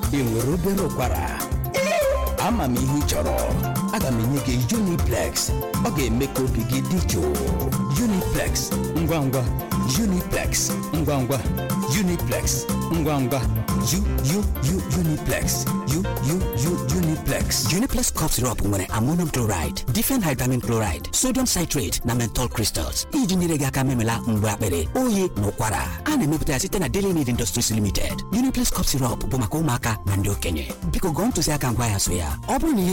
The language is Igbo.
ị nwere obere ụkwara ama m ihe ị chọrọ aga m enye gị Uniplex ọ ga-eme ka obi gị dị jụụ Uniplex ngwa ngwa Uniplex ngwa ngwa Uniplex ngwa ngwa U U U Uniplex U U U Uniplex Uniplex cough syrup nwere ammonium chloride, diphenhydramine chloride, sodium citrate na menthol crystals iji nyere gị aka memela mgbe akpịrị oyi na ụkwara a na-emepụta ya site na Daily Need Industries Limited. Uniplex cough syrup bụ maka ụmụaka na ndị okenye biko gụọ ntụziaka ngwa ya so ya ọ bụrụ na ihe